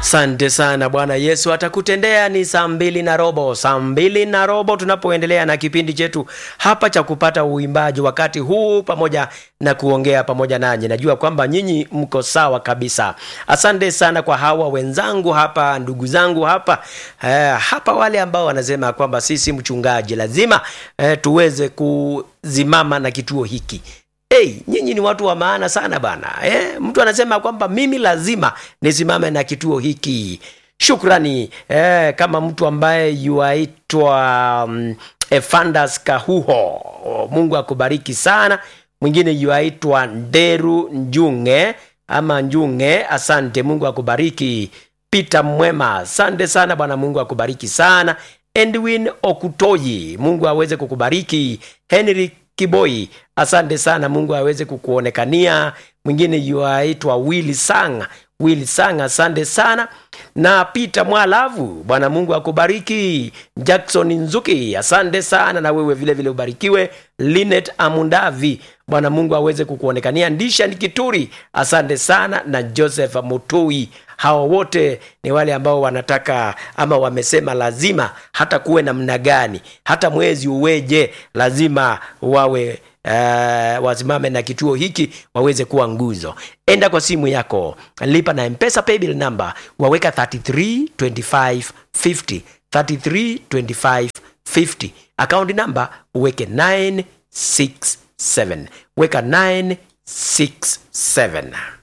Asante sana Bwana Yesu atakutendea. Ni saa mbili na robo, saa mbili na robo tunapoendelea na kipindi chetu hapa cha kupata uimbaji wakati huu pamoja na kuongea pamoja nanyi. Najua kwamba nyinyi mko sawa kabisa. Asante sana kwa hawa wenzangu hapa, ndugu zangu hapa eh, hapa wale ambao wanasema kwamba sisi mchungaji lazima eh, tuweze kuzimama na kituo hiki Hey, nyinyi ni watu wa maana sana bana eh, mtu anasema kwamba mimi lazima nisimame na kituo hiki. Shukrani eh, kama mtu ambaye yuaitwa um, Efandas Kahuho, Mungu akubariki sana. Mwingine yuaitwa Nderu Njunge ama Njunge, asante, Mungu akubariki. Peter Mwema, asante sana bwana, Mungu akubariki sana. Edwin Okutoyi, Mungu aweze kukubariki. Henry Kiboi, asante sana, Mungu aweze kukuonekania. Mwingine yuaitwa Willy Sang, Willy Sang, asante sana. Na Peter Mwalavu, Bwana Mungu akubariki. Jackson Nzuki, asante sana, na wewe vile vile ubarikiwe. Linet Amundavi, Bwana Mungu aweze kukuonekania. Ndisha Nikituri, asante sana, na Joseph Mutui hawa wote ni wale ambao wanataka ama wamesema lazima hata kuwe namna gani hata mwezi uweje lazima wawe uh, wasimame na kituo hiki waweze kuwa nguzo enda kwa simu yako lipa na mpesa paybill number waweka 332550 332550 akaunti namba uweke 967 weka 967